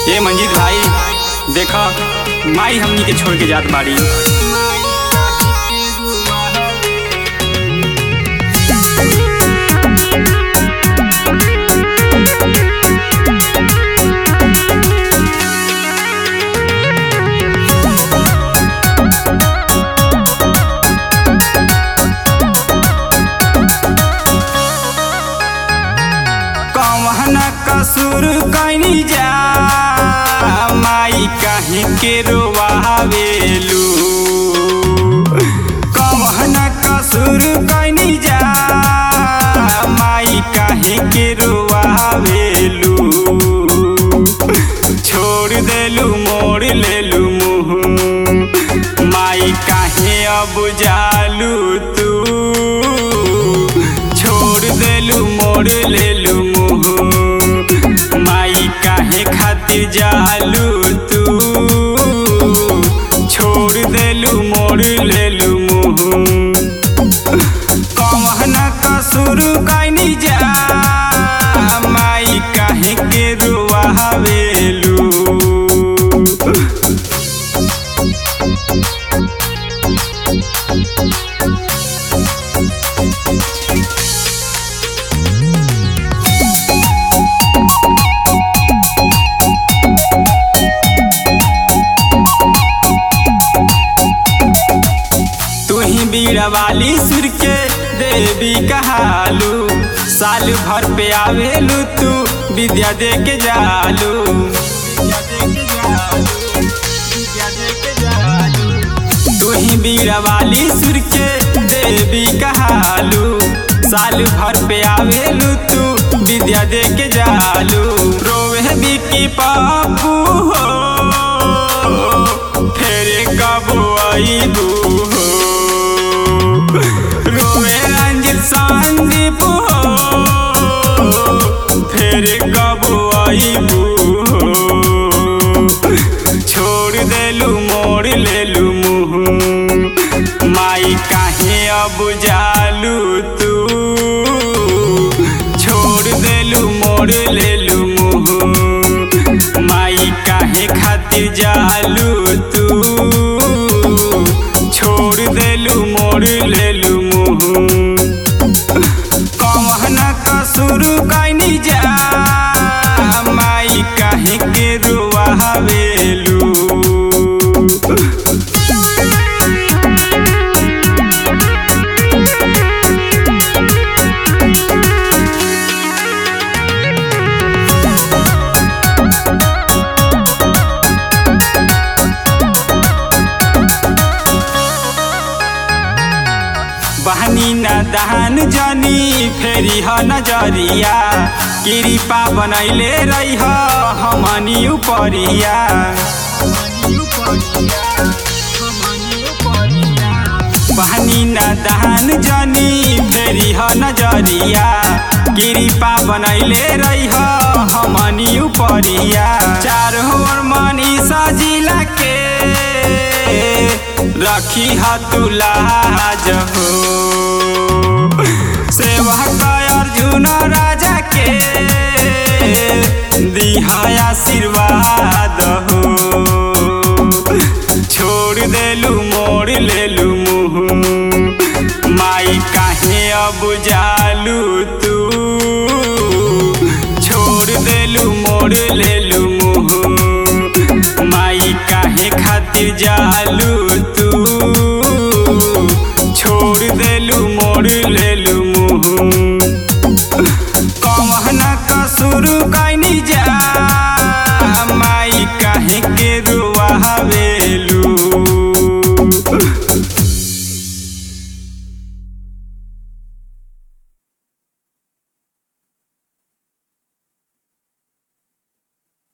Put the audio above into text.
ए मंजीत भाई देखा माई हमनी के छोड़ के जात बाड़ी कौन कसूर कैनी जा माई काहे के रोवावेलू कौन कसूर कैनी जा माई काहे के रोवावेलू छोड़ देलू मोड़ लेलू मुँह माई काहे अब जालू तू छोड़ देलू मोड़ लेलू मुँह माई काहे खातिर जालू तू छोड़ देलू मोड़ लेलू मुँह कौन कसूर कैनी जा माई काहे के रुआवेलू तू ही बीड़ा वाली सुर के देवी कहालू साल भर पे आवेलू तू विद्या दे के जालू तू ही बीड़ा वाली सुर के देवी कहालू साल भर पे आवेलू तू विद्या दे के जालू रोवे बिकी पापू हो फेरे कबो आईबू हो रोवे रंजित संदीप हो फेरे कबो आईबू हो छोड़ देलू मोड़ लेलू मुँह माई काहे अब जालू तू छोड़ देलू मोड़ लेलू मुँह माई काहे खातिर जालू तू छोड़ देलू मोड़ लेलू मुँह कौन कसूर कैनी जा माई काहे के रुआवेलू बहनी न दहन जनी फेरी ह नजरिया कृपा बनैले रही हमनी उपरिया बहनी न दहन जनी फेरी ह नजरिया कृपा बनैले रही हमनी उपरिया चार होर मनी सजिला के रखी ह तुलाज हो सेवा का अर्जुन राजा के दिहा आशीर्वाद हो छोड़ देलू मोड़ लेलू मुँह माई काहे अब जालू तू छोड़ देलू मोड़ लेलू मुँह माई काहे खातिर जालू तू छोड़ देलू मोड़ लेलू मुँह कौन कसूर कैनी जा माई काहे के